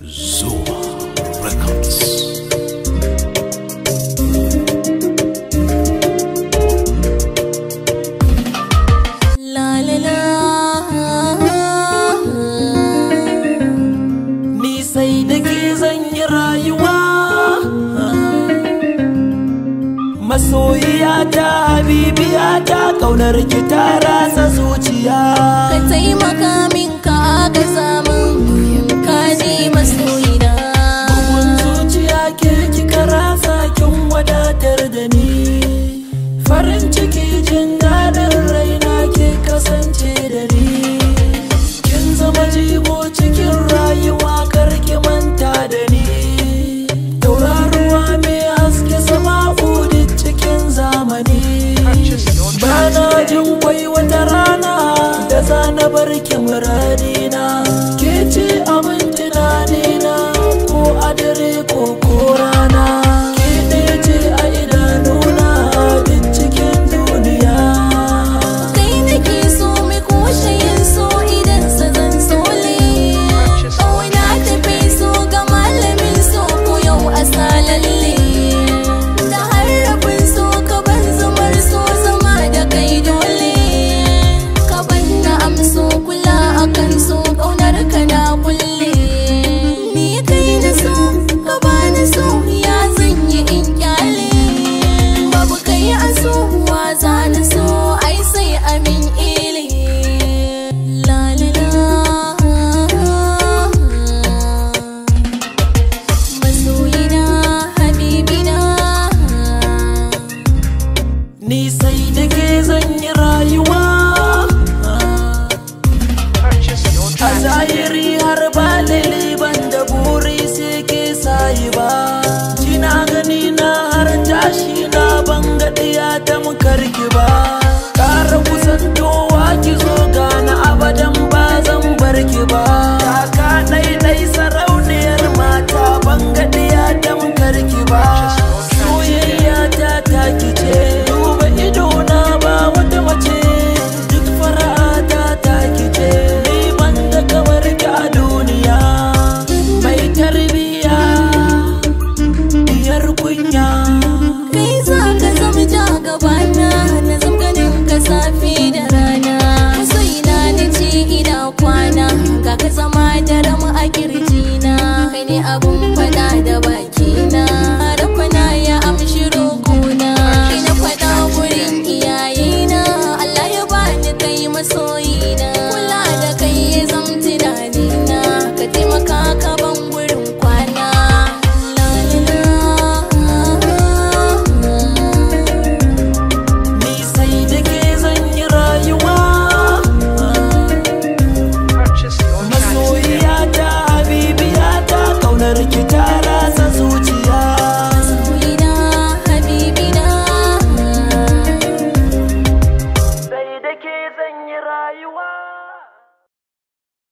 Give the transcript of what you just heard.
Zuma Records. La la la Ni sai da ke zan yi rayuwa Masoyiya ta habibiya ta kaunar ki ta rasa zuciya ka taimaka min ka ga samun ka ne masoyina Bugun zuciya ke kika rasa kin wadatar da ni Farin ciki jin daɗin raina ke kasance da ni Kin zama jigo cikin rayuwa karki manta da ni Tauraruwa mai haske sama duk cikin zamani Bana jin kwai wata rana da zana bar ki muradina Ke ce abin tunanina ko a dare ko ko rana Ke ɗaya ce a idanuna duk cikin duniya kai nake so mai kushe yin so idan sa zan sole ƙauna tafi so ga malamin so ko yau a salalle da harafin so ka ban zumar so zama da kai dole ka ban na amso kula akan so ƙaunar ka na kulle ni kai na so ka bani so ya zan yi in kyale babu kai a so wa za na so ai sai amin ile la la la masoyina habibina Ni sai da ke zan yi rayuwa A zahiri har ba ban da buri sai ke sayi ba Kina gani na har tashi na ban gaɗiya ta mukarki ba Ƙara kusantowa ki zo gana abadan ba zan bar ki ba Taka ɗaiɗai sarauniyar mata ban gaɗiya ta mukarki ba Soyayya ta taki ce duba idona ba wata mace duk fara'ata taki ce ni ban da kamar ki a duniya mai tarbiya diyar kunya kai za ka zama ja gabana na zam ganin ka safe da rana masoyina da ce ina kwana ga ka zama da rama